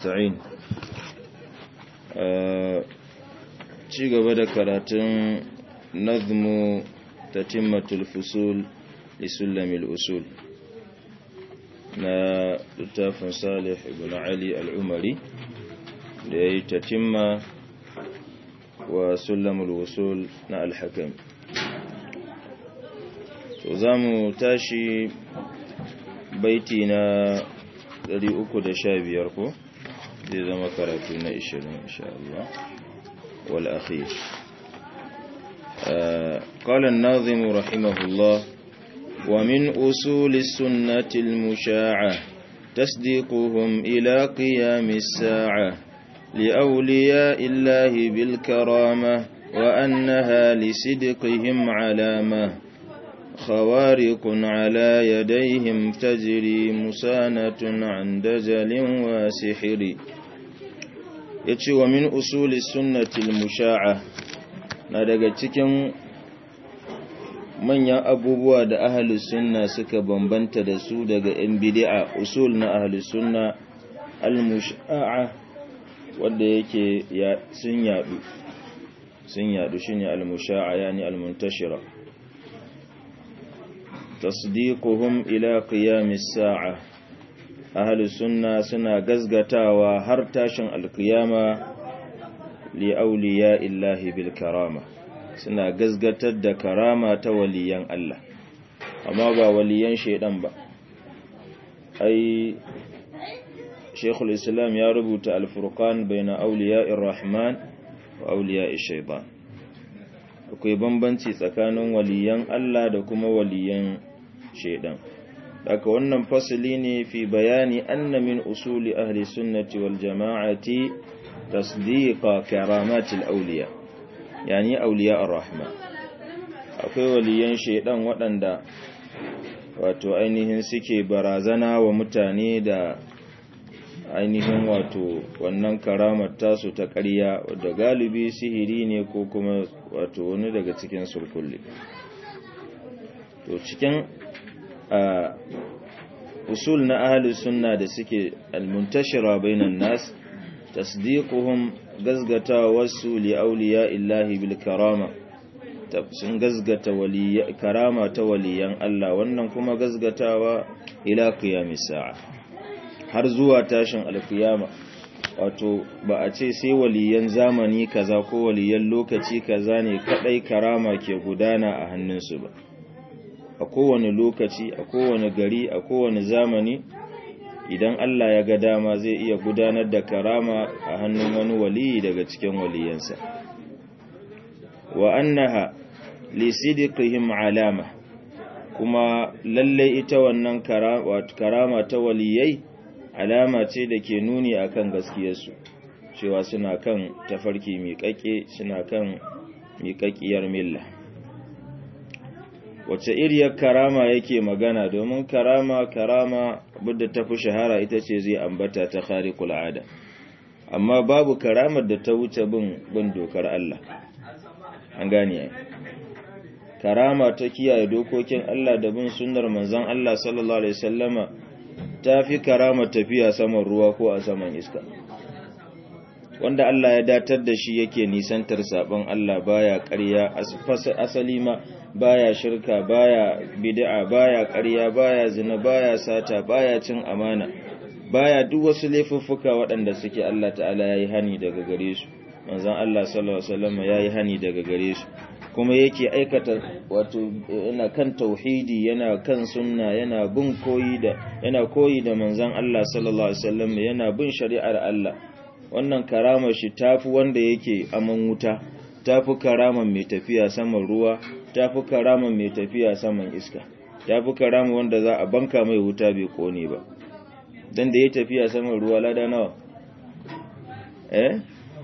نستعين ci gaba da karatun nazmu tatimmatul fusul lisulamil usul na littafin salih ibn ali al'umari da ya yi tatimma wa sulamul usul na alhakam so za mu tashi baiti na 315 ko zai zama karatu na 20 insha Allah wal akhir قال الناظم رحمه الله ومن أصول السنة المشاعة تصديقهم إلى قيام الساعة لأولياء الله بالكرامة وأنها لصدقهم علامة خوارق على يديهم تجري مسانة عن دجل وسحر يتشي ومن أصول السنة المشاعة daga cikin manyan abubuwa da ahalus sunna suka bambanta da su daga yan bid'a usul na ahalus sunna al-musha'a wanda yake sun yadu sun yadu shine al-musha'a yani al-muntashira tasdiquhum ila qiyamis sa'a ahlus sunna suna gazgatawa har tashin alqiyama li awliya illahi bil karama suna gazgatar da karama ta waliyan Allah amma ba waliyan shaidan ba ai Sheikhul Islam ya rubuta al-Furqan baina awliya'ir Rahman wa awliya'ish shaitan akwai bambanci tsakanin waliyan Allah da kuma waliyan shaidan daga wannan fasali ne fi bayani anna min usuli ahli sunnati wal jama'ati tasdiqa karamatil awliya yani awliya ar-rahman akwai waliyan shaidan waɗanda wato ainihin suke barazana wa mutane da ainihin wato wannan karamar tasu ta ƙarya da galibi sihiri ne ko kuma wato wani daga cikin sulkulli to cikin a usul na ahli sunna da suke almuntashira bainan nas tasdiquhum gazgata wasu li awliya illahi bil karama sun gazgata waliya karama ta waliyan Allah wannan kuma gazgatawa ila qiyamis sa'a har zuwa tashin alkiyama wato ba a ce sai waliyan zamani kaza ko waliyan lokaci kaza ne kadai karama ke gudana a hannunsu ba a kowane lokaci a kowane gari a kowane zamani idan Allah ya ga dama zai iya gudanar da karama a hannun wani waliyi daga cikin waliyansa wa annaha li sidqihim alama kuma lalle ita wannan karama ta waliyai alama ce da ke nuni akan gaskiyarsu cewa suna kan tafarki miƙaƙe suna kan miƙaƙiyar milla wace iriyar karama yake magana domin karama karama budda ta fi shahara ita ce zai ambata ta khariqul ada amma babu karamar da ta wuce bin bin dokar Allah an gane ai karama ta kiyaye dokokin Allah da bin sunnar manzon Allah sallallahu alaihi wasallama ta fi karama tafiya saman ruwa ko a saman iska wanda Allah ya datar da shi yake nisantar sabon Allah baya ƙarya asali ma baya shirka baya bid'a baya ƙarya baya zina baya sata baya cin amana baya duk wasu laifuffuka waɗanda suke Allah ta'ala yayi hani daga gare su manzon Allah sallallahu alaihi wasallam yayi hani daga gare su kuma yake aikata wato yana kan tauhidi yana kan sunna yana bin koyi da yana koyi da manzon Allah sallallahu alaihi wasallam yana bin shari'ar Allah wannan karamar shi tafi wanda yake aman wuta tafi karamar mai tafiya saman ruwa tafi karamar mai tafiya saman iska tafi karamar wanda za a banka mai wuta bai kone ba dan da ya tafiya saman ruwa lada nawa eh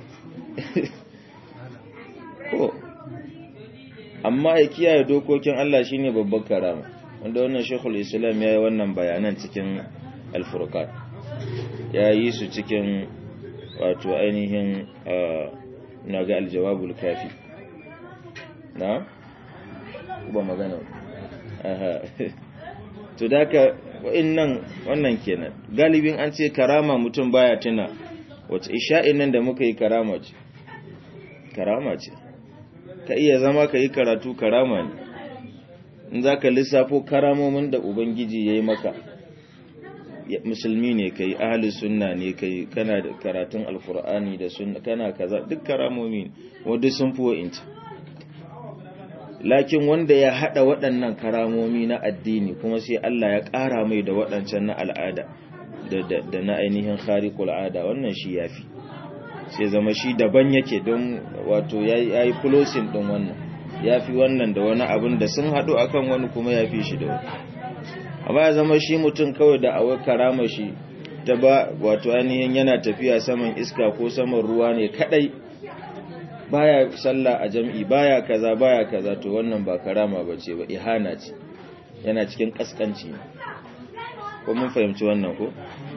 ko amma ya kiyaye dokokin Allah shine babban karama wanda wannan Sheikhul Islam yayi wannan bayanan cikin Al-Furqan yayi su cikin wato ainihin naga al-jawabul kafi na ba magana aha to daka wa'annan wannan kenan galibin an ce karama mutum baya tuna wace isha'in nan da muka yi karama ce karama ce ka iya zama ka yi karatu karama ne in za ka lissafo karamomin da ubangiji ya yi maka musulmi ne ka yi ahli sunna ne ka yi kana da karatun alkur'ani da sunna kana kaza duk karamomi wadda sun fi wa'inci lakin wanda ya hada waɗannan karamomi na addini kuma sai Allah ya ƙara mai da waɗancan na al'ada da na ainihin khariqul ada wannan shi yafi sai zama shi daban yake don wato yayi closing din wannan yafi wannan da wani abin da sun hadu akan wani kuma yafi shi da wani amma ya zama shi mutum kawai da awai karama shi ta ba wato ainihin yana tafiya saman iska ko saman ruwa ne kadai baya sallah a jam'i baya kaza baya kaza to wannan ba karama bace ba ihana ce yana cikin kaskanci ko mun fahimci wannan ko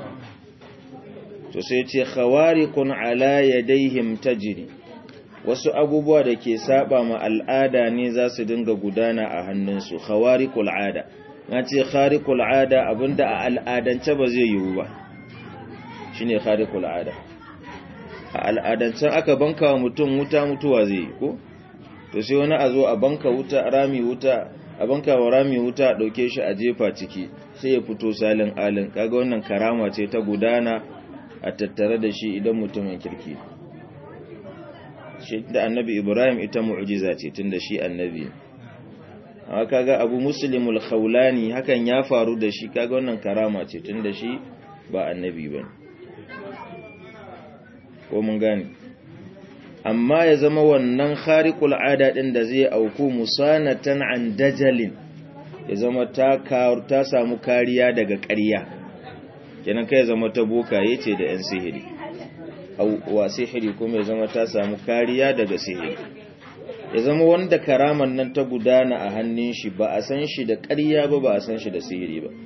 to sai ce khawariqun ala yadayhim tajri wasu abubuwa da ke saba ma al'ada ne za su dinga gudana a hannunsu khawariqul ada na ce khariqul ada abinda a al'adance ba zai yiwu ba shine khariqul ada a al'adancen aka banka wa mutum wuta mutuwa zai yi ko to sai wani a zo a banka wuta rami wuta a banka wa rami wuta dauke shi a jefa ciki sai ya fito salin alin kaga wannan karama ce ta gudana a tattare da shi idan mutumin kirki shi da annabi ibrahim ita mu'jiza ce tunda shi annabi amma kaga abu muslimul khawlani hakan ya faru da shi kaga wannan karama ce tunda shi ba annabi bane ko mun gane amma ya zama wannan khariqul ada din da zai auku musanatan an dajalin ya zama ta ta samu kariya daga ƙarya kenan kai zama ta bokaye ce da yan sihiri au wa sihiri kuma ya zama ta samu kariya daga sihiri ya zama wanda karaman nan ta gudana a hannun shi ba a san shi da ƙarya ba ba a san shi da sihiri ba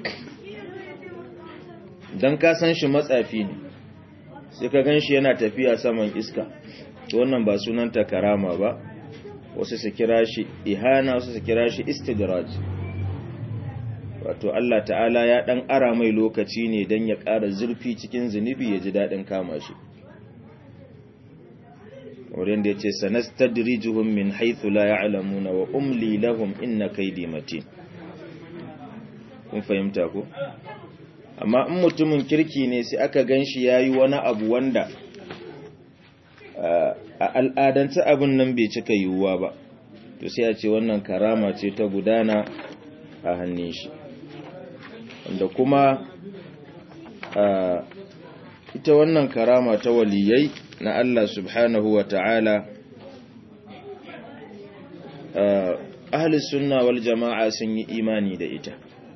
dan ka san shi matsafi ne sai ka gan shi yana tafiya saman iska wannan ba sunanta karama ba wasu su kira shi ihana wasu su kira shi istidraj wato Allah ta'ala ya dan ara mai lokaci ne dan ya ƙara zurfi cikin zunubi ya ji dadin kama shi wurin da yace sanastadrijuhum min haythu la ya'lamuna wa umli lahum inna kaydi matin kun fahimta ko amma in mutumin kirki ne sai aka gan shi ya yi wani abu wanda a al'adance abin nan bai cika yiwuwa ba to sai a ce wannan karama ce ta gudana a hannun shi wanda kuma ita wannan karama ta waliyai na Allah subhanahu wa ta'ala ahli sunna wal jama'a sun yi imani da ita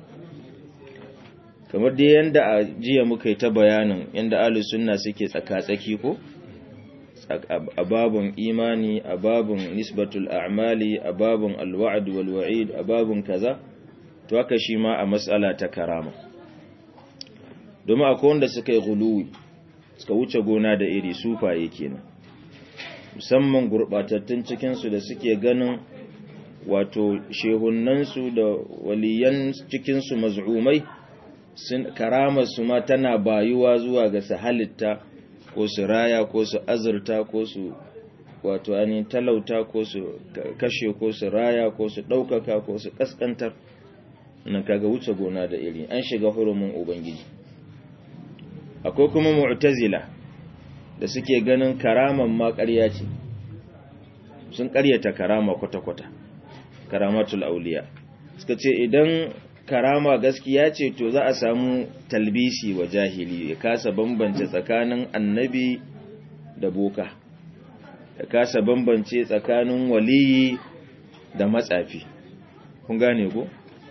kamar dai yanda a jiya muka yi ta bayanin yanda ahlus sunna suke tsaka-tsaki ko a babun imani a babun nisbatul a'mali a babun alwa'd wal wa'id a babun kaza to haka shi ma a matsala ta karama domin akwai wanda suka yi guluwi suka wuce gona da iri sufaye kenan musamman gurbatattun cikin su da suke ganin wato shehunansu da waliyan cikin su maz'umai sun karamar su ma tana bayuwa zuwa ga su halitta ko su raya ko su azurta ko su wato ainihin talauta ko su kashe ko su raya ko su ɗaukaka ko su ƙasƙantar nan kaga wuce gona da iri an shiga hurumin ubangiji akwai kuma mu'tazila da suke ganin karaman ma ƙarya ce sun ƙaryata karama kwata-kwata karamatul auliya suka ce idan karama gaskiya ce to za a samu talbisi wa jahili ya kasa bambance tsakanin annabi da boka ya kasa bambance tsakanin waliyi da matsafi kun gane ko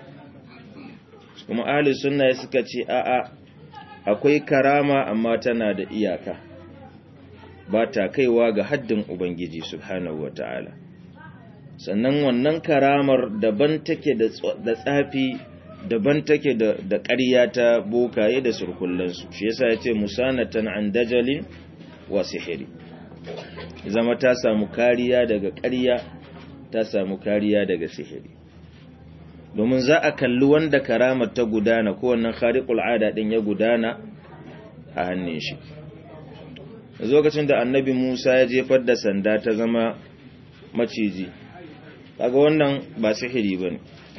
kuma ahli sunna suka ce a'a akwai karama amma tana da iyaka ba ta kaiwa ga haddin ubangiji subhanahu wataala sannan wannan karamar daban take da tsafi daban take da da ƙarya ta bokaye da surkullansu shi yasa yace musanatan an dajalin wa sihiri zama ta samu kariya daga ƙarya ta samu kariya daga sihiri domin za a kalli wanda karamar ta gudana ko wannan khariqul ada din ya gudana a hannun shi lokacin da annabi Musa ya jefar da sanda ta zama maciji kaga wannan ba sihiri bane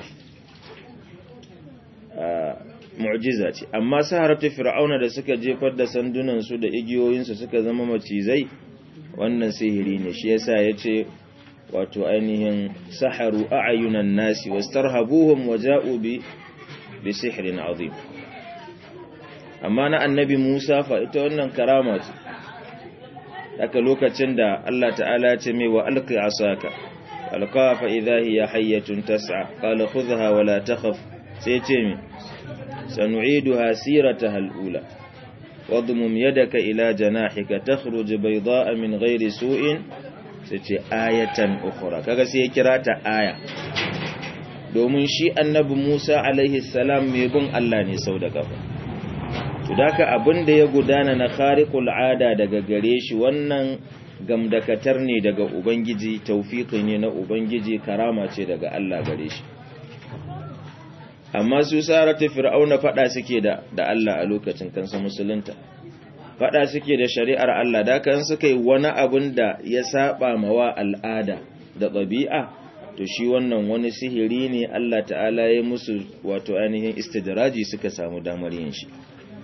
mu'jiza ce amma saharatu fir'auna da suka jefar da sandunan su da igiyoyin su suka zama macizai wannan sihiri ne shi yasa yace wato ainihin saharu a'yunan nasi wastarhabuhum waja'u bi bi sihrin azim amma na annabi Musa fa ita wannan karama ce haka lokacin da Allah ta'ala ya ce mai wa alqi asaka alqa fa idha hiya hayyatun tas'a qala khudha wa la takhaf sai ce mi sanu'iduha sirataha al-ula wadmum yadaka ila janahika takhruj bayda'a min ghairi su'in sai ce ayatan ukhra kaga sai ya kira ta aya domin shi annabi Musa alaihi salam mai bin Allah ne sau da kafa to daka abin da ya gudana na khariqul ada daga gare shi wannan gamdakatar ne daga ubangiji tawfiqi ne na ubangiji karama ce daga Allah gare shi amma su saratu fir'auna fada suke da da Allah a lokacin kansa musulunta fada suke da shari'ar Allah da kan suka yi wani abin da ya saba mawa al'ada da ɗabi'a to shi wannan wani sihiri ne Allah ta'ala ya musu wato ainihin istidraji suka samu damar yin shi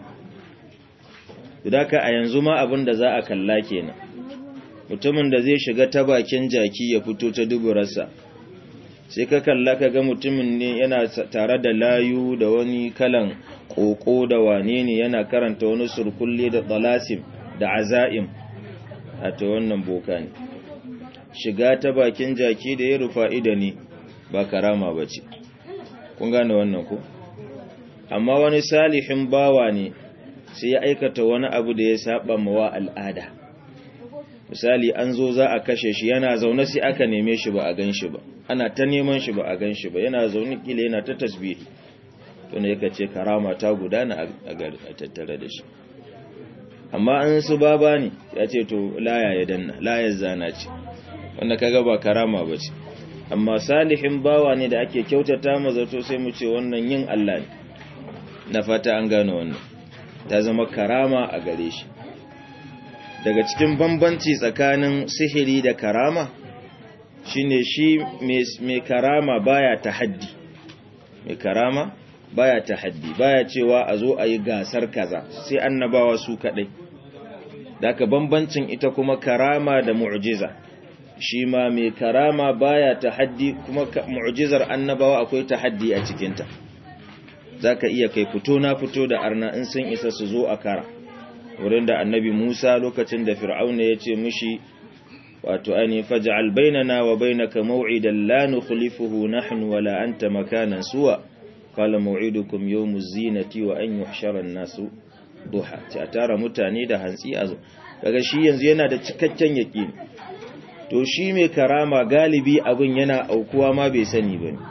Dudaka a yanzu ma abin da za a kalla kenan mutumin da zai shiga ta bakin jaki ya fito ta duburarsa sai ka kalla ka ga mutumin ne yana tare da layu da wani kalan koko da wane ne yana karanta wani surkulle da tsalasim da aza'im a ta wannan boka ne shiga ta bakin jaki da ya rufa ida ne ba karama ba ce kun gane wannan ko amma wani salihin bawa ne sai ya aikata wani abu da ya saba mawa al'ada misali an zo za a kashe shi yana zaune sai aka neme shi ba a gan shi ba ana ta neman shi ba a gan shi ba yana zaune kila yana ta tasbihi to ne yake ce karama ta gudana a tattare da shi amma an su baba ne ya ce to laya ya danna layar zana ce wanda kaga ba karama ba ce amma salihin bawa ne da ake kyautata mazato sai mu ce wannan yin Allah ne na fata an gano wannan ta zama karama a gare shi daga cikin bambanci tsakanin sihiri da karama shine shi mai karama baya tahaddi mai karama baya tahaddi baya cewa a zo a yi gasar kaza sai annabawa su kadai daga bambancin ita kuma karama da mu'jiza shi ma mai karama baya tahaddi kuma mu'jizar annabawa akwai tahaddi a cikinta zaka iya kai fito na fito da arna in sun isa su zo a kara wurin da annabi Musa lokacin da Fir'auna ya ce mishi wato ani faj'al bainana wa bainaka maw'idan la nukhlifuhu nahnu wala anta makanan suwa qala maw'idukum yawmuz zinati wa an yuhshara an-nasu duha ta tara mutane da hantsi azo kaga shi yanzu yana da cikakken yaqini to shi mai karama galibi abin yana aukuwa ma bai sani bane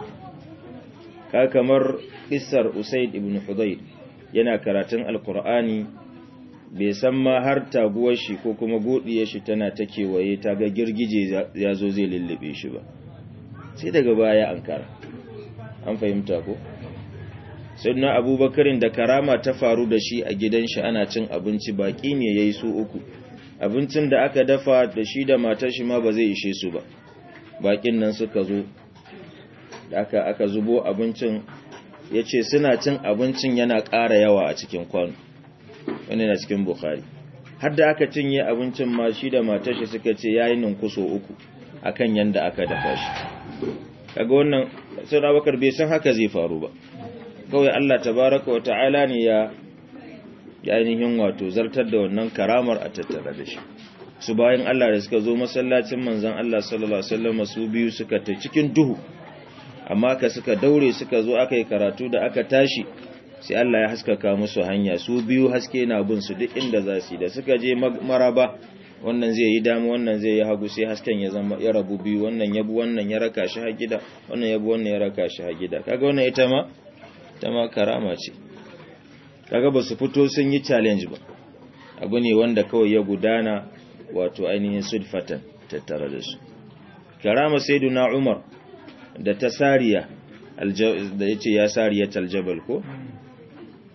ka kamar kissar Usaid ibn Hudayr yana karatun alqur'ani bai san ma har taguwar shi ko kuma godiyar shi tana ta kewaye ta ga girgije ya zo zai lullube shi ba sai daga baya an kara an fahimta ko sayyidina abubakarin da karama ta faru da shi a gidan shi ana cin abinci baki ne yayi su uku abincin da aka dafa da shi da matar shi ma ba zai ishe su ba bakin nan suka zo da aka aka zubo abincin yace suna cin abincin yana ƙara yawa a cikin kwano wani na cikin bukhari har da aka cinye abincin ma shi da matar shi suka ce yayi ninkuso uku akan yanda aka dafa shi kaga wannan sai Abubakar bai san haka zai faru ba kawai Allah tabaraka wa ta'ala ne ya ainihin wato zartar da wannan karamar a tattare da shi su bayan Allah da suka zo masallacin manzon Allah sallallahu alaihi wasallam su biyu suka ta cikin duhu amma ka suka daure suka zo aka yi karatu da aka tashi sai Allah ya haskaka musu hanya su biyu haske na bin su duk inda za su da suka je maraba wannan zai yi dama wannan zai yi hagu sai hasken ya zama ya rabu biyu wannan yabu wannan ya raka shi ha gida wannan yabu wannan ya raka shi ha gida kaga wannan ita ma ita ma karama ce kaga ba su fito sun yi challenge ba abu ne wanda kawai ya gudana wato ainihin sulfatan tattare da su karama sayyiduna Umar da ta sariya da yace ya sariya taljabal ko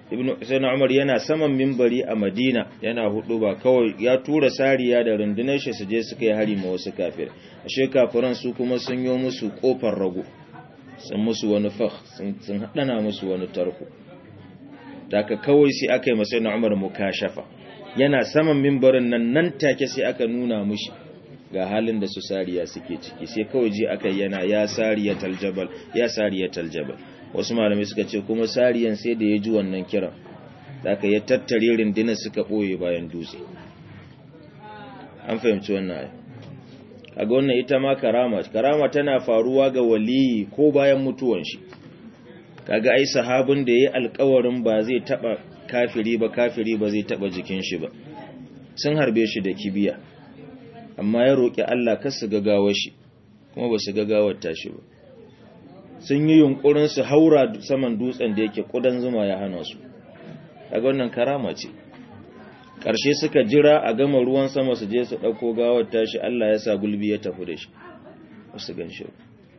ibn sayyidina umar yana saman mimbari a madina yana hudu ba kawai ya tura sariya da rundunar shi su je suka yi hari ma wasu kafir ashe kafiran su kuma sun yi musu kofar rago sun musu wani fakh sun hadana musu wani tarko daga kawai sai aka yi masa sayyidina umar mukashafa yana saman mimbarin nan nan take sai aka nuna mushi ga halin da su sariya suke ciki sai kawai ji aka yana ya sariya taljabal ya sariya taljabal wasu malamai suka ce kuma sariyan sai da ya ji wannan kiran da aka ya tattare rundunar suka ɓoye bayan dutse an fahimci wannan ayi kaga wannan ita ma karama karama tana faruwa ga waliyi ko bayan mutuwan shi kaga ai sahabin da yayi alƙawarin ba zai taba kafiri ba kafiri ba zai taba jikin shi ba sun harbe shi da kibiya amma ya roki Allah kar su gagawar shi kuma ba su gagawar tashi ba sun yi yunkurin su haura saman dutsen da yake kudan zuma ya hana su kaga wannan karama ce ƙarshe suka jira a gama ruwan sama su je su ɗauko gawar tashi Allah ya sa gulbi ya tafi da shi wasu gan shi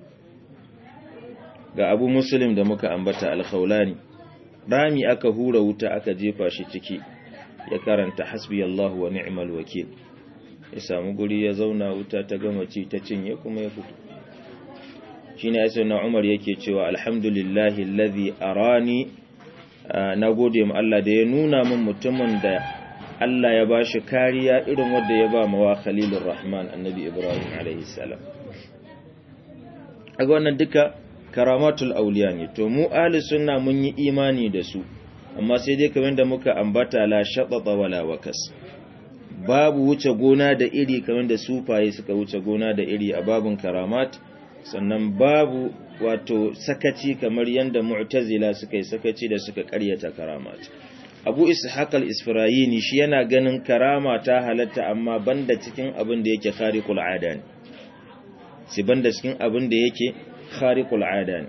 ga abu muslim da muka ambata alkhaulani rami aka hura wuta aka jefa shi ciki ya karanta hasbi Allah wa ni'mal wakil ya samu guri ya zauna wuta ta gama ci ta cinye kuma ya fito shine ya na Umar yake cewa alhamdulillahi alladhi arani na gode ma Allah da ya nuna min mutumin da Allah ya bashi kariya irin wanda ya ba mawa Khalilur Rahman Annabi Ibrahim alaihi salam aga wannan duka karamatul auliya ne to mu ahli sunna mun yi imani da su amma sai dai kamar da muka ambata la shatata wala wakas babu wuce gona da iri kamar da sufaye suka wuce gona da iri a babun karamat sannan babu wato sakaci kamar yanda mu'tazila suka yi sakaci da suka karyata karamat abu ishaq al-isfirayini shi yana ganin karama ta halatta amma banda cikin abin da yake khariqul ada ne si banda cikin abin da yake khariqul ada ne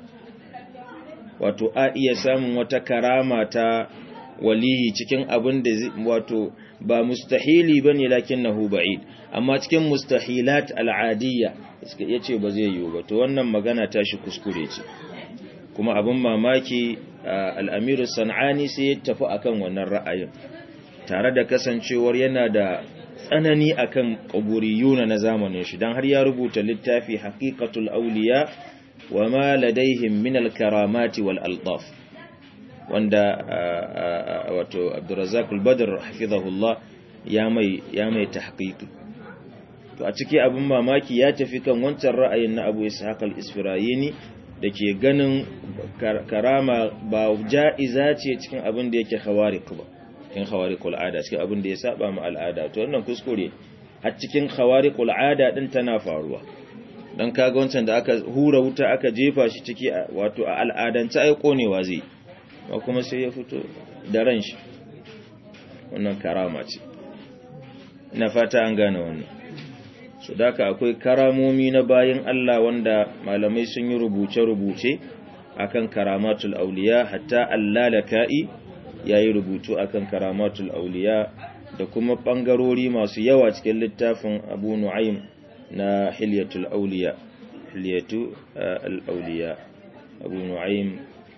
wato a iya samun wata karama ta waliyi cikin abin da wato ba mustahili bane lakinnahu ba'id amma cikin mustahilat al'adiyya yace ba zai yiwu ba to wannan magana ta shi kuskure ce kuma abin mamaki al'amiru san'ani sai ya tafi akan wannan ra'ayin tare da kasancewar yana da tsanani akan ƙaburiyuna na zamanin shi don har ya rubuta littafi haƙiƙatul auliya wa ma ladaihim min al-karamati wal altaf wanda wato Abdurrazzaq al-Badr hafizahullah ya mai ya mai tahqiqi to a ciki abin mamaki ya tafi kan wancan ra'ayin na Abu Ishaq al-Isfirayini da ke ganin karama ba ja'iza ce cikin abin da yake khawariq ba cikin khawariqul ada cikin abin da ya saba ma al'ada to wannan kuskure har cikin khawariqul ada din tana faruwa dan kaga wancan da aka hura wuta aka jefa shi ciki wato a al'adance ai konewa zai ba kuma sai ya fito da ran shi wannan karama ce ina fata an gane wannan su daka akwai karamomi na bayan Allah wanda malamai sun yi rubuce-rubuce akan karamatul auliya hatta allalaka'i ya yi rubutu akan karamatul auliya da kuma ɓangarori masu yawa cikin littafin abu nu'aim na hilyatul auliya hilyatu al'auliya abu nu'aim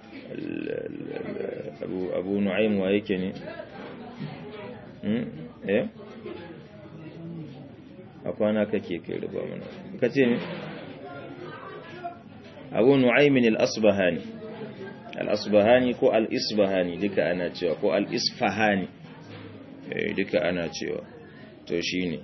abu nu'aim wa yake ne eh a kwana kake kai riba mana ka ce ne abu nu'aymin al-asbahani al-asbahani ko al-isbahani duka ana cewa ko al-isfahani duka ana cewa to shine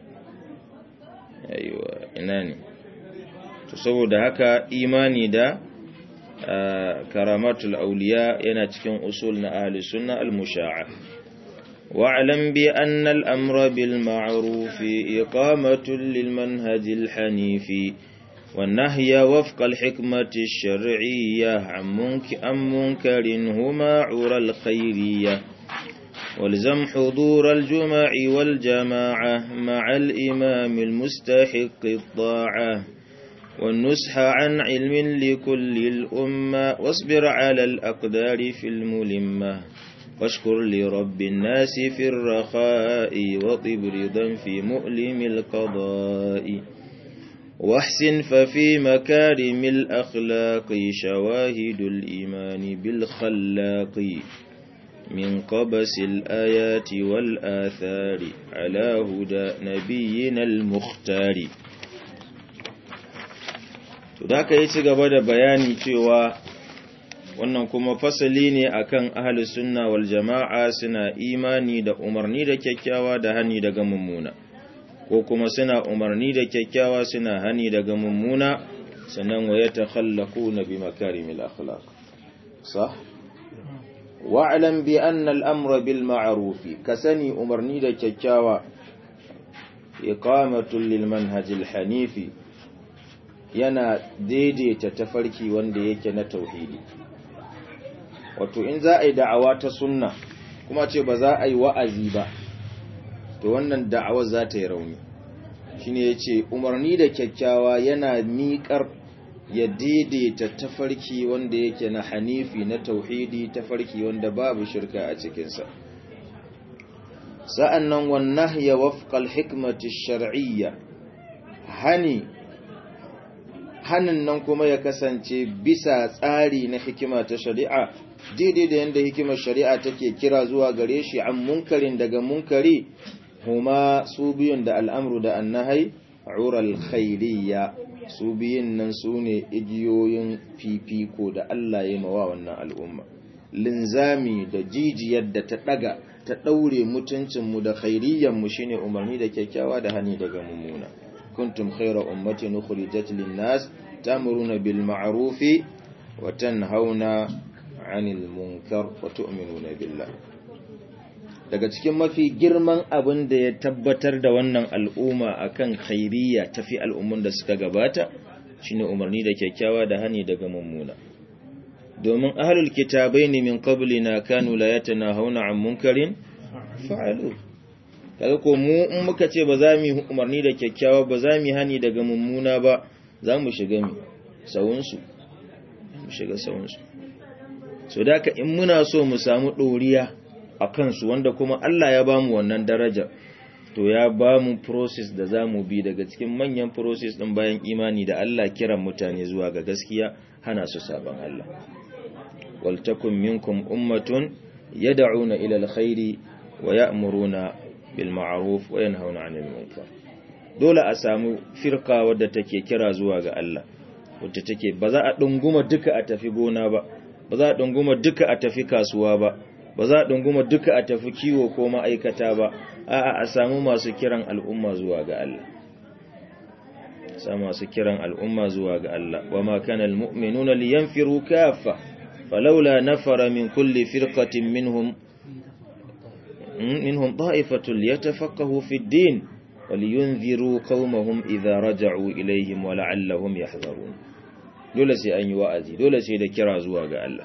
aiwa ina ne to saboda haka imani da karamatul auliya yana cikin usul na ahli sunna al-musha'a واعلم بأن الأمر بالمعروف إقامة للمنهج الحنيف والنهي وفق الحكمة الشرعية عن منكر هما عرى الخيرية والزم حضور الجمع والجماعة مع الإمام المستحق الطاعة والنسح عن علم لكل الأمة واصبر على الأقدار في الملمة واشكر لرب الناس في الرخاء وطب رضا في مؤلم القضاء واحسن ففي مكارم الأخلاق شواهد الإيمان بالخلاق من قبس الآيات والآثار على هدى نبينا المختار Tudaka yi ci gaba da bayani cewa wannan kuma fasali ne akan ahlus sunna wal jama'a suna imani da umarni da kyakkyawa da hani daga mummuna ko kuma suna umarni da kyakkyawa suna hani daga mummuna sannan wa yatakhallaquna bi makarimil akhlaq sah wa'lam bi anna al-amra bil ma'ruf kasani umarni da kyakkyawa iqamatul lil manhajil hanifi yana daidaita tafarki wanda yake na tauhidi wato in za a yi da'awa ta sunna kuma ce ba za a yi wa'azi ba to wannan da'awar za ta yi rauni shine yace umarni da kyakkyawa yana miƙar ya daidaita tafarki wanda yake na hanifi na tauhidi tafarki wanda babu shirka a cikinsa sa'annan wan nahya wafqa al-hikmati ash-shar'iyya hani hanin nan kuma ya kasance bisa tsari na hikima ta shari'a daidai da yadda hikimar shari'a take kira zuwa gare shi an munkarin daga munkari huma su biyun da al'amru da annahai ural khairiyya su biyun nan su ne igiyoyin fifiko da Allah ya mawa wannan al'umma linzami da jijiyar da ta daga ta daure mutuncinmu da khairiyyanmu shine umarni da kyakkyawa da hani daga mummuna kuntum khayra ummatin ukhrijat lin-nas ta'muruna bil ma'rufi wa tanhauna 'anil munkar wa tu'minuna billah daga cikin mafi girman abin da ya tabbatar da wannan al'umma akan khairiyya tafi al'ummun da suka gabata shine umarni da kyakkyawa da hani daga mummuna domin ahlul kitabaini min qablina kanu la yatanahawna 'an munkarin fa'alu kaga ko mu in muka ce ba za mu umarni da kyakkyawa ba za mu hani daga mummuna ba za mu shiga mi sawunsu mu shiga sawunsu so da in muna so mu samu ɗoriya a kansu wanda kuma Allah ya bamu wannan daraja to ya bamu process da za mu bi daga cikin manyan process ɗin bayan imani da Allah kiran mutane zuwa ga gaskiya hana su saban Allah waltakun minkum ummatun yad'una ila alkhairi wa ya'muruna bil ma'ruf wa yanhauna 'anil munkar dole a samu firka wadda take kira zuwa ga Allah wadda take ba za a dunguma duka a tafi gona ba ba za a dunguma duka a tafi kasuwa ba ba za a dunguma duka a tafi kiwo ko ma'aikata ba a'a a samu masu kiran al'umma zuwa ga Allah samu masu kiran al'umma zuwa ga Allah wa ma kana almu'minuna liyanfiru kaffa falawla nafara min kulli firqatin minhum منهم طائفة ليتفقهوا في الدين ولينذروا قومهم إذا رجعوا إليهم ولعلهم يحذرون dole sai an yi wa'azi dole sai da kira zuwa ga Allah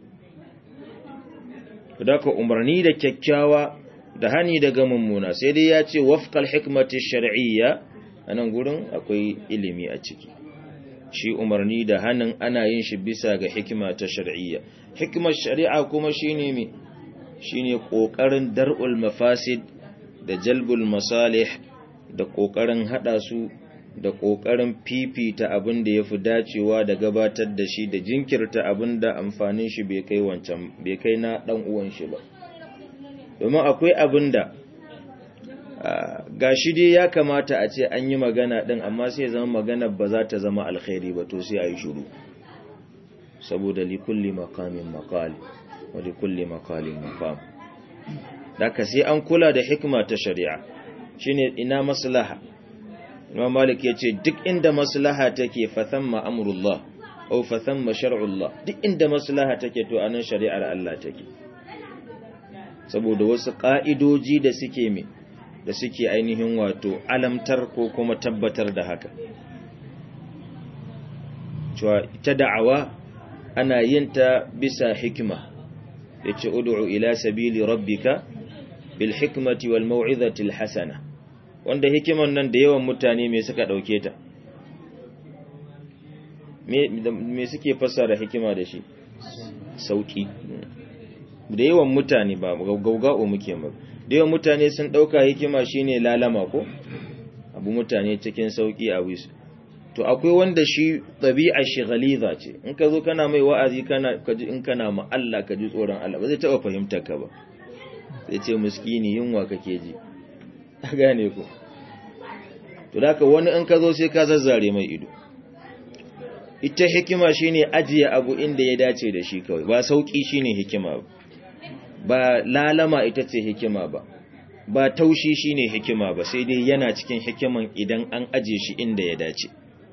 ka umarni da kyakkyawa da hani daga mummuna sai dai ya ce wafqal hikmati shar'iyya anan gurin akwai ilimi a ciki shi umarni da hanin ana yin shi bisa ga hikima ta shar'iyya hikimar shari'a kuma shine me shine kokarin dar'ul mafasid da jalbul masalih da kokarin hada su da kokarin fifita abin da yafi dacewa da gabatar da shi da jinkirta abin da amfanin shi bai kai wancan bai kai na dan uwan shi ba domin akwai abin da gashi dai ya kamata a ce an yi magana din amma sai zama magana ba za ta zama alkhairi ba to sai a yi shiru saboda likulli maqamin maqali wali kulli makalin maqam daka sai an kula da hikma ta shari'a shine ina maslaha Imam Malik yace duk inda maslaha take fa thamma amrullah aw fa thamma shar'ullah duk inda maslaha take to anan shari'ar Allah take saboda wasu ka'idoji da suke me da suke ainihin wato alamtar ko kuma tabbatar da haka cewa ita da'awa ana yin ta bisa hikima yace ud'u ila sabili rabbika bil hikmati wal mau'izati al hasana wanda hikiman nan da yawan mutane me suka dauke ta me me suke fassara hikima da shi sauki da yawan mutane ba gaugao muke ba da yawan mutane sun dauka hikima shine lalama ko abu mutane cikin sauki a wisu to akwai wanda shi ɗabi'a shi ghaliza ce in ka zo kana mai wa'azi kana kaji in kana ma Allah ka ji tsoron Allah ba zai taɓa fahimtar ka ba zai ce miskini yunwa kake ji a gane ku to da wani in ka zo sai ka zazzare mai ido ita hikima shine ajiye abu inda ya dace da shi kawai ba sauki shine hikima ba ba lalama ita ce hikima ba ba taushi shine hikima ba sai dai yana cikin hikiman idan an aje shi inda ya dace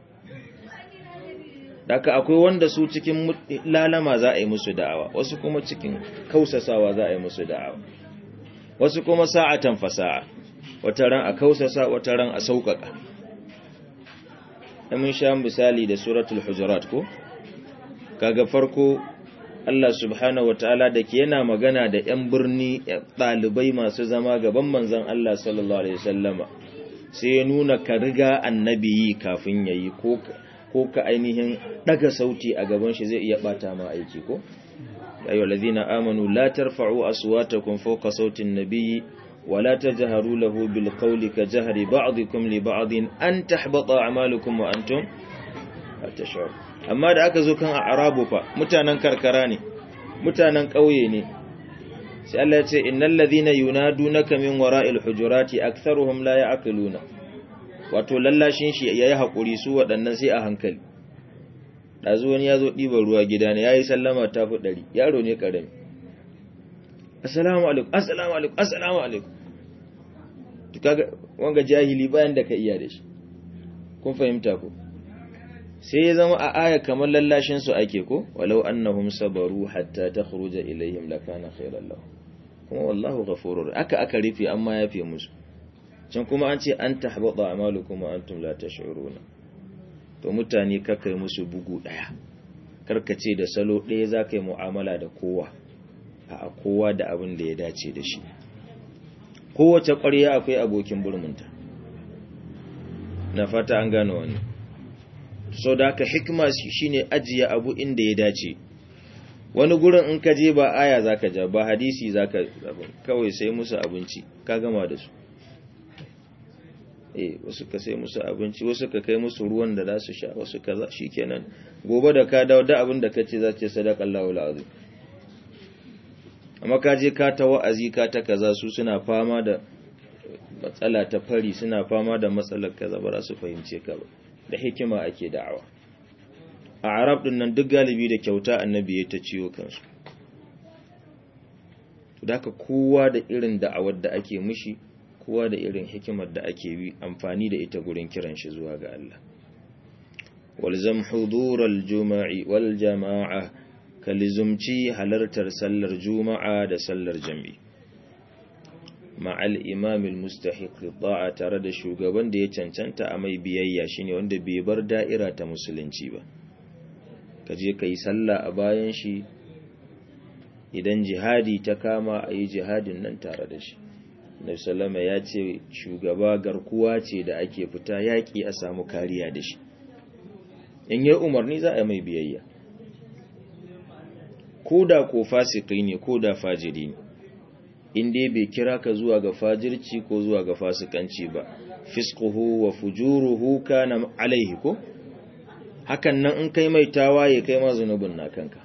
Daka akwai wanda su cikin lalama za a yi musu da'awa wasu kuma cikin kausasawa za a yi musu da'awa wasu kuma sa'atan fasa'a wata ran a kausasa wata ran a sauƙaƙa mun sha misali da suratul hujurat ko kaga farko Allah subhanahu wataala da ke yana magana da 'yan birni ɗalibai masu zama gaban manzon Allah sallallahu alaihi wasallama sai ya nuna ka riga annabi yi kafin yayi ko ko ka ainihin daga sauti a gaban shi zai iya bata ma aiki ko ayyuhal ladina amanu la tarfa'u aswatakum fawqa sautin nabiyyi ولا تجهروا له بالقول كجهر بعضكم لبعض أن تحبط أعمالكم وأنتم لا تشعرون amma da aka zo kan arabu fa mutanen karkara ne mutanen ƙauye ne sai Allah ya ce innal ladhina yunadunaka min wara'il hujurati aktharuhum la ya'qiluna wato lallashin shi yayi hakuri su waɗannan sai a hankali dazu wani yazo ɗiban ruwa gida ne yayi sallama ta fi ɗari yaro ne karami assalamu alaikum assalamu alaikum assalamu alaikum to kaga wanga jahili bayan da ka iya da shi kun fahimta ko sai ya zama a aya kamar lallashin su ake ko walau annahum sabaru hatta takhruja ilaihim lakana khairan lahum kuma wallahu ghafurur aka aka rufe amma yafe musu can kuma an ce an tahbata a'malukum wa antum la tash'uruna to mutane kakai musu bugu daya karkace da salo daya zakai mu'amala da kowa a kowa da abin da ya dace da shi kowace ƙwarya akwai abokin burmunta na fata an gano wani so da haka hikima shine ajiye abu inda ya dace wani gurin in ka je ba aya zaka ja ba hadisi zaka kawai sai musu abinci ka gama da su eh wasu ka sai musu abinci wasu ka kai musu ruwan da za su sha wasu kaza shikenan gobe da ka dawo da abin da kace za ce sadaqallahu alazim amma ka je ka ta wa'azi ka ta kaza su suna fama da matsala ta fari suna fama da matsalar kaza ba za su fahimce ka ba da hikima ake da'awa a arab din nan duk galibi da kyauta annabi ya ta ciwo kansu to da kowa da irin da'awar da ake mishi kowa da irin hikimar da ake bi amfani da ita gurin kiran shi zuwa ga Allah walzam hudural juma'i wal jama'a kalizumci halartar sallar juma'a da sallar jami'i ma'al imamil mustahiq ta'a tare da shugaban da ya cancanta a mai biyayya shine wanda bai bar da'ira ta musulunci ba kaje kai sallah a bayan shi idan jihadi ta kama a yi jihadin nan tare da shi Nabi sallama ya ce shugaba garkuwa ce da ake fita yaƙi a samu kariya da shi in yi umarni za a mai biyayya ko da ko fasiki ne ko da fajiri ne in dai bai kira ka zuwa ga fajirci ko zuwa ga fasikanci ba fisquhu wa fujuruhu kana alaihi ko hakan nan in kai mai tawaye kai ma zunubin na kanka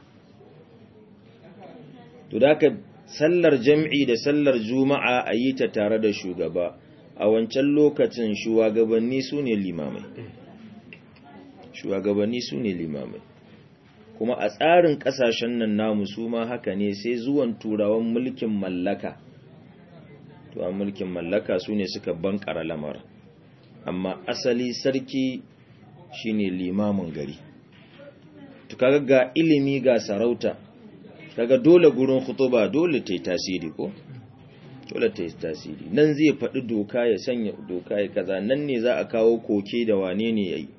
to da ka sallar jam'i da sallar juma'a a yi ta tare da shugaba a wancan lokacin shugabanni su ne limamai shugabanni su ne limamai kuma a tsarin kasashen nan namu su ma haka ne sai zuwan turawan mulkin mallaka tuwan mulkin mallaka su ne suka bankara lamar amma asali sarki shine limamin gari to kaga ga ilimi ga sarauta kaga dole gurin khutuba dole ta yi tasiri ko dole ta yi tasiri nan zai faɗi doka ya sanya doka ya kaza nan ne za a kawo koke da wane ne yayi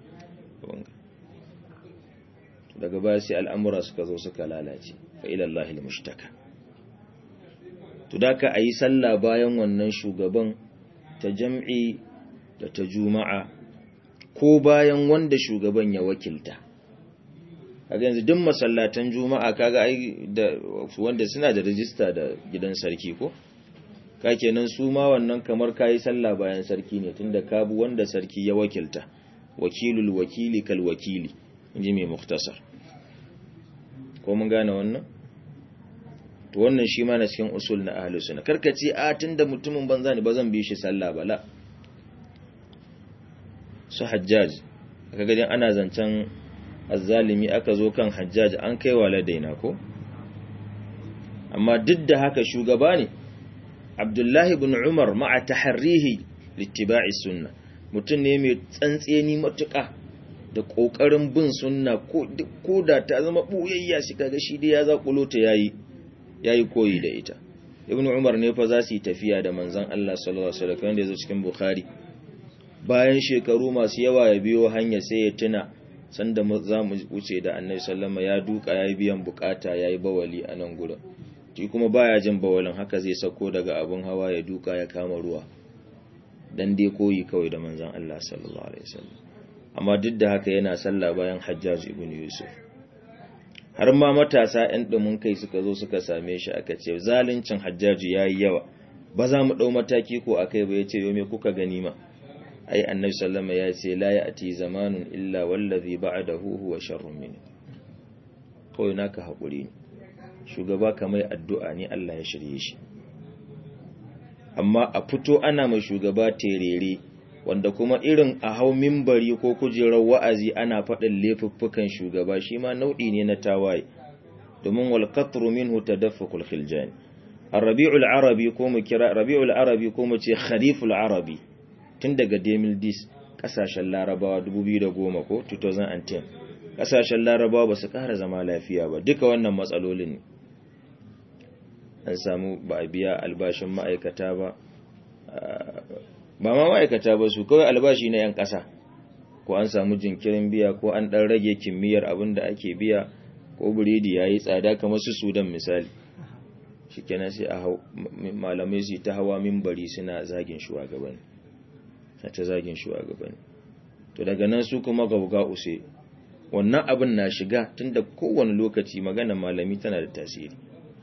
daga baya sai al'amura suka zo suka lalace fa ilallahi al-mushtaka to da ka ayi sallah bayan wannan shugaban ta jam'i da ta juma'a ko bayan wanda shugaban ya wakilta kaga yanzu duk masallatan juma'a kaga ai da wanda suna da rijista da gidan sarki ko ka kenan su ma wannan kamar kayi sallah bayan sarki ne tunda ka bu wanda sarki ya wakilta wakilul wakili kal wakili inji mai muktasar ko mun gane wannan to wannan shi ma na cikin usul na ahlus sunna karkace a tunda mutumin banza ne ba zan bi shi sallah bala su hajjaj aka gajin ana zancen azzalimi aka zo kan hajjaj an kai wa ladaina ko amma duk da haka shugaba ne abdullahi ibn umar ma'a taharrihi littiba'i sunna mutum ne mai tsantseni matuƙa da ƙoƙarin bin sunna ko da ta zama ɓuyayya shi kaga shi dai ya zaƙulo ta yayi yayi koyi da ita ibn umar ne fa za su yi tafiya da manzon Allah sallallahu alaihi wasallam wanda yazo cikin bukhari bayan shekaru masu yawa ya biyo hanya sai ya tuna sanda za mu wuce da annabi sallama ya duka yayi biyan bukata yayi bawali a nan gurin shi kuma baya jin bawalin haka zai sako daga abun hawa ya duka ya kama ruwa dan dai koyi kawai da manzon Allah sallallahu alaihi wasallam amma duk da haka yana sallah bayan Hajjaj ibn Yusuf har ma matasa ɗan ɗumin kai suka zo suka same shi aka ce zaluncin Hajjaj yayi yawa ba za mu dau mataki ko akai ba yace yo me kuka gani ma ai annabi sallama ya ce la ya'ti zamanun illa wallazi ba'dahu huwa sharrun min kawai naka hakuri ne shugaba kamar addu'a ne Allah ya shirye shi amma a fito ana mai shugaba terere wanda kuma irin a hau mimbari ko kujerar wa'azi ana faɗin laifuffukan shugaba shi ma nau'i ne na tawaye domin wal qatru minhu tadaffukul khiljan ar-rabi'ul arabi ko mu kira rabi'ul arabi ko mu ce khariful arabi tun daga 2010 kasashen larabawa 2010 ko 2010 kasashen larabawa ba su ƙara zama lafiya ba duka wannan matsalolin ne an samu ba a biya albashin ma'aikata ba ba ma ma'aikata ba su kawai albashi na 'yan ƙasa ko an samu jinkirin biya ko an ɗan rage kimiyyar abin da ake biya ko biredi ya yi tsada kamar su sudan misali shi kenan sai a malamai su ta hawa mimbari suna zagin shugabanni ta zagin shugabanni to daga nan su kuma gauga use wannan abin na shiga tunda kowane lokaci magana malami tana da tasiri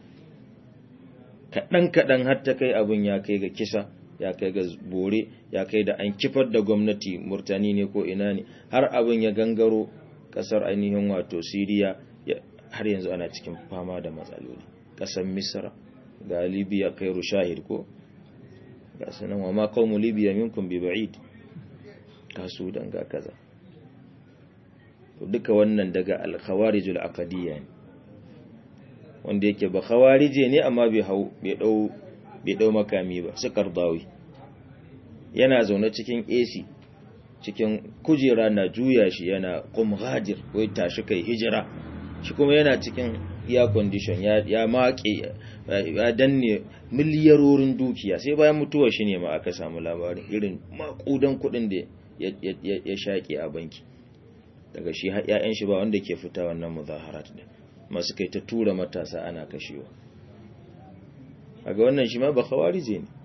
kaɗan-kaɗan har ta kai abin ya kai ga kisa ya kai ga bore ya kai da an kifar da gwamnati murtani ne ko ina ne har abin ya gangaro ƙasar ainihin wato siriya har yanzu ana cikin fama da matsaloli ƙasar misra ga libya kai shahid ko ga sanan wa ma qaumu libya minkum bi ba'id kasu dan ga kaza to duka wannan daga al-khawarijul aqdiyya ne wanda yake ba khawarije ne amma bai hau bai dau bai dau makami ba su kardawi yana zaune cikin AC cikin kujera na juya shi yana qum ghadir wai tashi kai hijira shi kuma yana cikin air condition ya ya maƙe ya danne miliyarorin dukiya sai bayan mutuwar shi ne ma aka samu labarin irin makudan kuɗin da ya shaƙe a banki daga shi ya'yan shi ba wanda ke fita wannan muzaharat din masu kai ta tura matasa ana kashewa ga wannan shi ma ba khawarije ne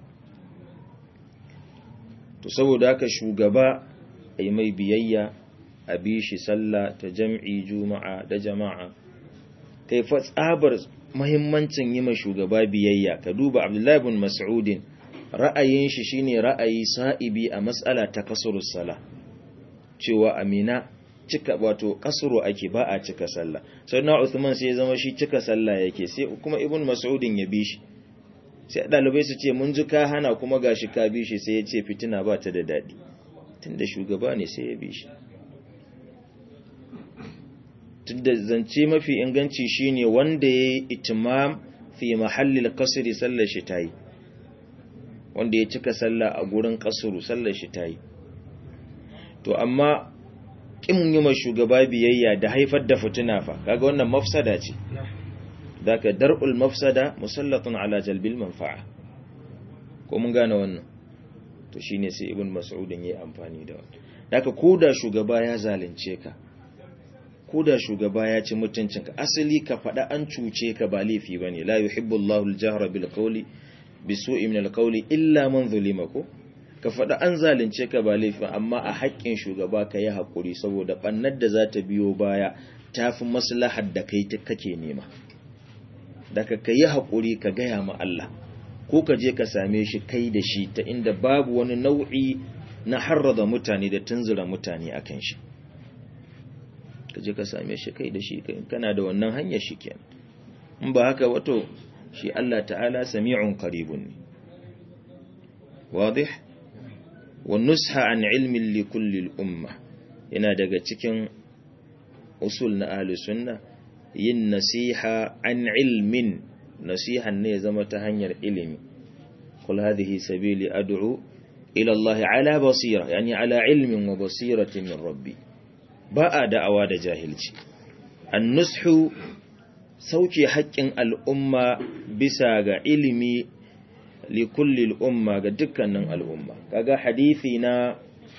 to saboda haka shugaba ai mai biyayya a bi shi sallah ta jam'i juma'a da jama'a kai fa tsabar muhimmancin yi ma shugaba biyayya ka duba abdullahi ibn mas'udin ra'ayin shi shine ra'ayi sa'ibi a mas'ala ta kasurus sala cewa amina cika wato kasuru ake ba a cika sallah sai na Uthman sai ya zama shi cika sallah yake sai kuma ibn mas'udin ya bi shi sai dalibai su ce mun ji ka hana kuma gashi ka bi shi sai ya ce fitina ba ta da dadi tunda shugaba ne sai ya bi shi tunda zance mafi inganci shine wanda yayi itimam fi mahallil qasri sallar shi tayi wanda ya cika sallah a gurin kasuru sallar shi tayi to amma kin yi ma shugaba biyayya da haifar da fitina fa kaga wannan mafsada ce daka dar'ul mafsada musallatun ala jalbil manfa'a ko mun gane wannan to shine sai ibn mas'udin yayi amfani da wannan daka koda shugaba ya zalunce ka koda shugaba ya ci mutuncinka asali ka faɗa an cuce ka ba laifi bane la yuhibbu Allahu al-jahra bil qawli bisu'i min al-qawli illa man zulima ko ka faɗa an zalunce ka ba laifin amma a haƙƙin shugaba ka yi haƙuri saboda ɓannar da za ta biyo baya ta fi maslahar da kai kake nema daga ka yi haƙuri ka gaya ma Allah ko ka je ka same shi kai da shi ta inda babu wani nau'i na harrada mutane da tunzura mutane akan shi ka je ka same shi kai da shi kana da wannan hanyar shi kenan in ba haka wato shi Allah ta'ala sami'un qaribun ne wadih wa nusha an ilmin li kulli al-umma yana daga cikin usul na ahli sunna yin nasiha an ilmin nasihan ne zama ta hanyar ilimi kul hadhihi sabili ad'u ila Allah ala basira yani ala ilmin wa basiratin min rabbi ba a da'awa da jahilci an-nushu sauke haƙƙin al'umma bisa ga ilimi li kulli al'umma ga dukkanin al'umma kaga hadisi na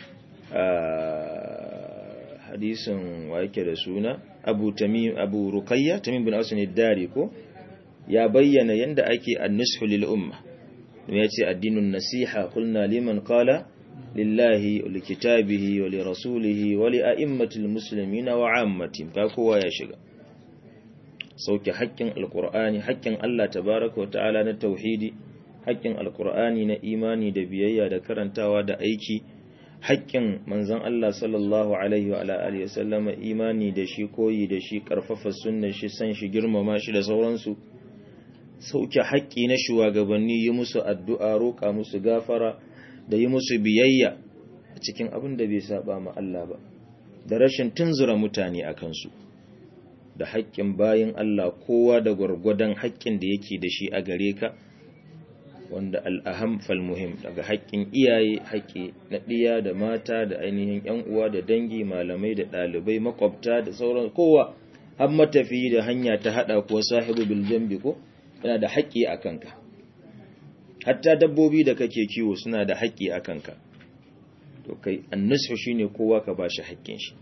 hadisin wa yake da suna abu tamim abu ruqayya tamim bin asan ad-dari ko ya bayyana yanda ake an-nushu lil umma ya ce addinun nasiha qulna liman qala lillahi wa likitabihi wa lirasulihi wa li'a'immatil muslimina wa 'ammatihim ka kowa ya shiga sauke haƙƙin alqur'ani haƙƙin Allah tabaaraka wa ta'ala na tauhidi haƙƙin alqur'ani na imani da biyayya da karantawa da aiki haƙƙin manzon Allah sallallahu alaihi wa alihi wasallama imani da shi koyi da shi karfafa sunnar shi san shi girmama shi da sauransu sauke haƙƙi na shugabanni yi musu addu'a roƙa musu gafara da yi musu biyayya a cikin abin da bai saba ma Allah ba da rashin tunzura mutane a kansu da haƙƙin bayin Allah kowa da gwargwadon haƙƙin da yake da shi a gare ka wanda al'aham falmuhim daga haƙƙin iyaye haƙƙi na ɗiya da mata da ainihin ‘yan uwa da dangi malamai da ɗalibai makwabta da sauran kowa har matafi da hanya ta haɗa kuwa sahibu biljambi ko yana da haƙƙi a kanka hatta dabbobi da kake kiwo suna da haƙƙi a kanka to kai annasu shine kowa ka bashi haƙƙin shi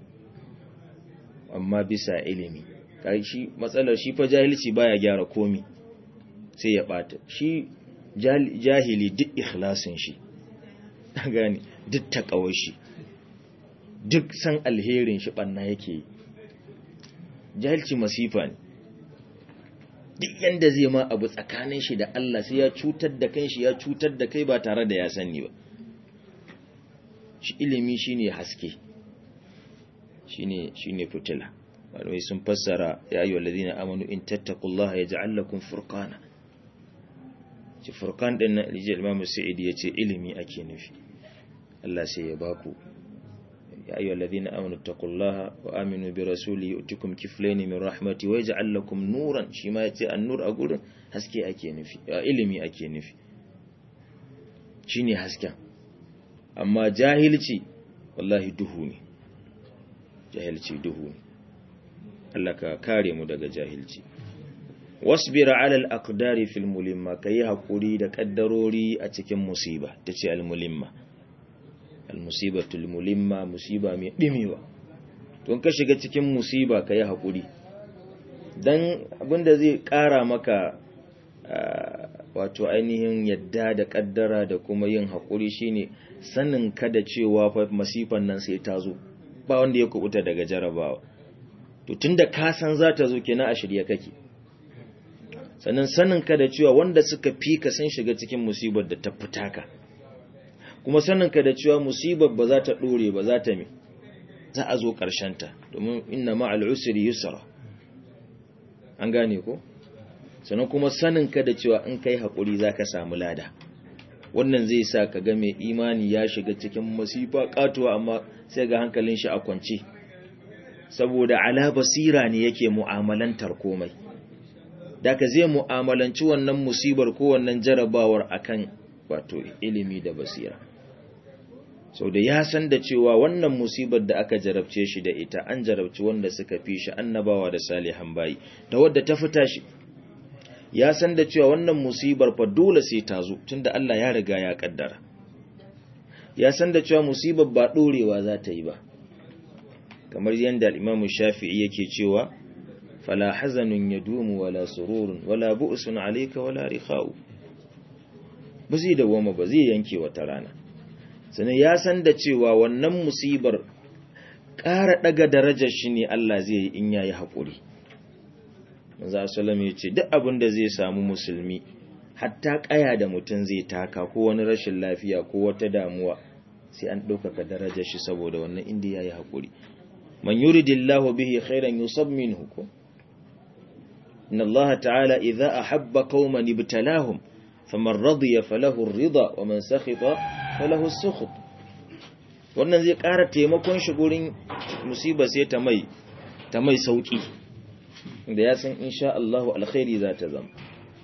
amma bisa ilimi kai shi matsalar shi fa jahilci baya gyara komi sai ya bata shi jahili duk ikhlasin shi gani duk takawar shi duk san alherin shi banna yake yi jahilci masifa ne duk yanda zai ma abu tsakanin shi da Allah sai ya cutar da kanshi ya cutar da kai ba tare da ya sani ba shi ilimi shine haske shine shine fitila malamai sun fassara ya ayyuhal ladina amanu in tattaqullaha yaj'al lakum furqana ci furqan din nan rijal imam sa'id yace ilimi ake nufi Allah sai ya baku يا أيها الذين آمنوا اتقوا الله وآمنوا برسوله يؤتكم كفلين من رحمته ويجعل لكم نورا شما يتي النور أقول haske ake nufi ilimi ake nufi shine hasken amma jahilci wallahi duhu ne jahilci duhu ne Allah ka kare mu daga jahilci wasbir ala al-aqdari fil mulimma kai hakuri da kaddarori a cikin musiba tace al-mulimma almusibatul mulimma musiba mai dimewa don ka shiga cikin musiba ka yi haƙuri don abinda zai ƙara maka wato ainihin yadda da ƙaddara da kuma yin haƙuri shine sanin ka da cewa fa masifan nan sai ta zo ba wanda ya kubuta daga jarabawa to tunda ka san za ta zo kenan a shirye kake sannan sanin ka da cewa wanda suka fi ka sun shiga cikin musibar da ta fita ka kuma saninka da cewa musibar ba za ta ɗore ba za ta mi za a zo ta domin inna ma'al usri yusra an gane ko sannan kuma saninka da cewa in kai haƙuri za ka samu lada wannan zai sa ka ga mai imani ya shiga cikin masifa katuwa amma sai ga hankalin shi a kwance saboda ala basira ne yake mu'amalantar komai da ka zai mu'amalanci wannan musibar ko wannan jarabawar akan wato ilimi da basira sau da ya san da cewa wannan musibar da aka jarabce shi da ita an jarabci wanda suka fi shi annabawa da salihan bayi da wadda ta fita shi ya san da cewa wannan musibar fa dole sai ta zo tunda Allah ya riga ya kaddara ya san da cewa musibar ba dorewa za ta yi ba kamar yadda al-Imam Shafi'i yake cewa fala hazanun yadumu wala sururun wala bu'sun alayka wala rikha'u ba zai dawoma ba zai yanke wata rana sannan ya san da cewa wannan musibar ƙara ɗaga darajar shi ne Allah zai yi in yayi haƙuri manzo sallam ya ce duk abin da zai samu musulmi hatta ƙaya da mutum zai taka ko wani rashin lafiya ko wata damuwa sai an ɗaukaka darajar shi saboda wannan inda ya yi haƙuri man yuridillahu bihi khairan yusab minhu ko inna Allah ta'ala idza ahabba qauman ibtalahum faman radiya falahu ar-ridha wa man sakhita falahu as-sukht wannan zai ƙara taimakon shi gurin musiba sai ta mai ta mai sauki da ya san insha Allah alkhairi za ta zama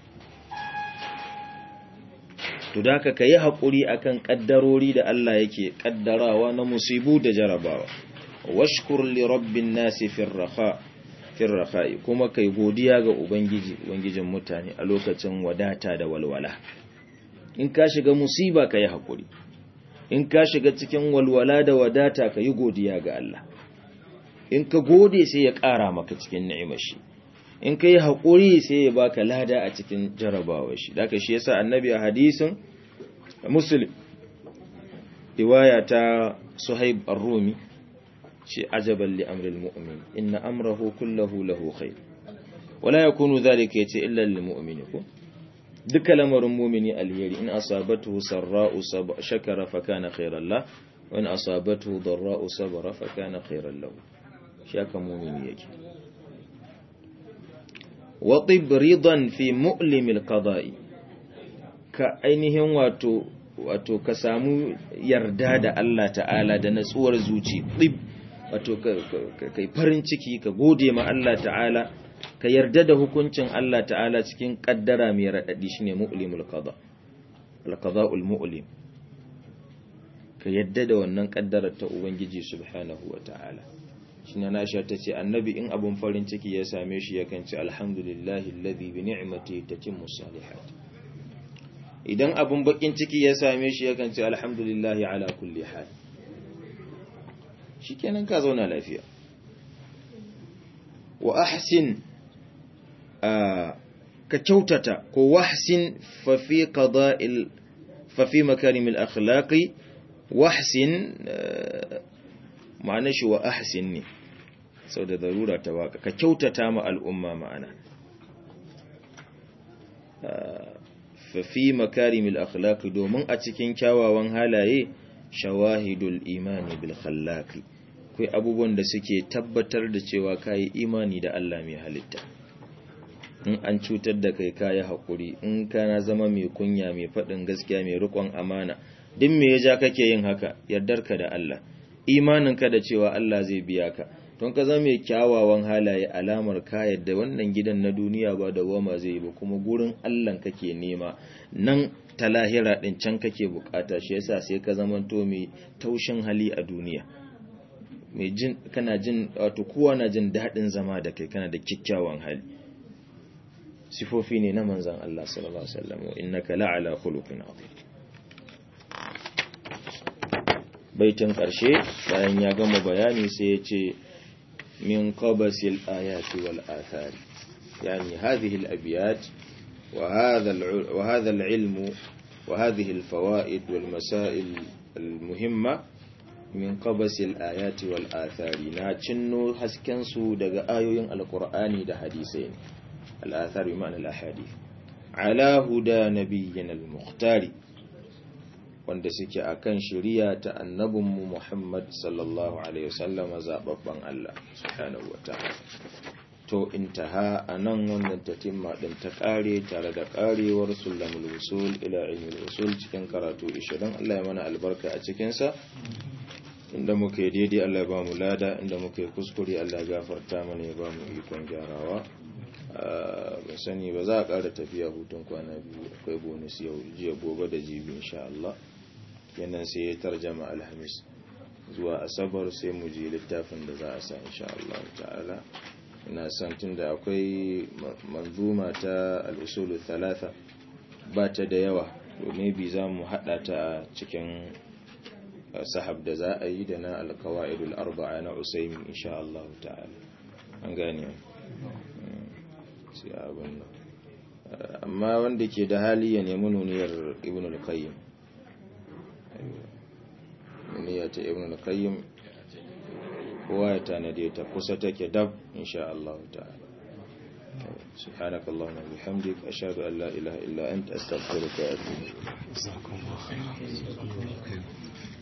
to da ka yi haƙuri akan ƙaddarori da Allah yake ƙaddarawa na musibu da jarabawa washkur li rabbin nasi firraha firraha'i kuma kai godiya ga ubangiji ubangijin mutane a lokacin wadata da walwala in ka shiga musiba ka yi haƙuri in ka shiga cikin walwala da wadata ka yi godiya ga Allah in ka gode sai ya ƙara maka cikin ni'imar shi in ka yi haƙuri sai ya baka lada a cikin jarabawa shi da shi yasa annabi a hadisin muslim riwaya ta suhaib ar-rumi shi ajaban li amril mu'min inna amrahu kullahu lahu khair wala yakunu dhalika yace illa lil mu'min ko duka lamarin mu'mini alheri in asabatu sarra'u shakara fa kana khairan la wa in asabatu darra'u sabara fa kana khairan lahu shi aka mu'mini yake waɗib ridan fi mu'limil qada'i ka ainihin wato wato ka samu yarda da Allah ta'ala da natsuwar zuci ɗib wato kai farin ciki ka gode ma Allah ta'ala ka yarda da hukuncin Allah ta'ala cikin kaddara mai raɗaɗi shine mu'limul qada al-qada'ul mu'lim ka yarda da wannan kaddarar ta ubangiji subhanahu wa ta'ala shine Aisha tace annabi in abun farin ciki ya same shi yakan ce alhamdulillahi alladhi bi ni'matihi tatimmu salihat idan abun bakin ciki ya same shi yakan ce alhamdulillahi ala kulli hal shikenan ka zauna lafiya wa ahsin ka kyautata ko wahsin fa fi qada'il fa fi makarimil akhlaqi wahsin ma'anar shi wa ahsin ne sau da zarura ta waka ka kyautata ma al'umma ma'ana fafi makarimil akhlaqi domin a cikin kyawawan halaye shawahidul imani bil khallaqi kai abubuwan da suke tabbatar da cewa kai imani da Allah mai halitta in an cutar da kai kayi hakuri in kana zama mai kunya mai faɗin gaskiya mai riƙon amana duk me ya ja kake yin haka yardarka da Allah imaninka da cewa Allah zai biya ka don ka zama mai kyawawan halaye alamar ka yadda wannan gidan na duniya ba da goma zai yi ba kuma gurin Allah kake nema nan ta lahira din can kake bukata shi yasa sai ka zama to mai taushin hali a duniya mai jin kana jin wato kowa na jin daɗin zama da kai kana da kyakkyawan hali sifofi ne na manzon Allah sallallahu alaihi wasallam innaka la'ala khuluqin azim baitin ƙarshe bayan ya gama bayani sai ya ce min qabasil ayati wal athari yani hadhihi al abyat wa hadha wa hadha al ilm wa hadhihi al fawaid wal masail al muhimma min qabasil ayati wal athari na cinno hasken su daga ayoyin alqur'ani da hadisai al athari ma'ana al ahadith ala huda nabiyyina al mukhtari wanda suke akan shari'a ta annabinmu Muhammad sallallahu alaihi wasallama zababban Allah subhanahu wataala to intaha anan wannan tatimma din ta kare tare da karewar sulamul usul ila ilmul usul cikin karatu 20 Allah ya mana albarka a cikin sa inda muke daidai Allah ya ba mu lada inda muke kuskure Allah ya gafarta mana ya ba mu ikon gyarawa ba sani ba za a ƙara tafiya hutun kwana biyu akwai bonus yau jiya gobe da jibi insha Allah kenan sai ya tarjama alhamis zuwa asabar sai mu ji littafin da za a sa insha Allah ta'ala ina son tunda akwai manzuma ta al-usul thalatha ba ta da yawa to maybe za mu hada ta cikin sahab da za a yi da na al-qawaid al-arba'a na Usaymin insha Allah ta'ala an gane sai abin nan amma wanda ke da hali ya nemi nuniyar ibn al-qayyim nuniya ta ibn al-qayyim kowa ya tanade ta kusa take dab insha Allah ta'ala سبحانك اللهم وبحمدك أشهد أن لا إله إلا أنت أستغفرك وأتوب إليك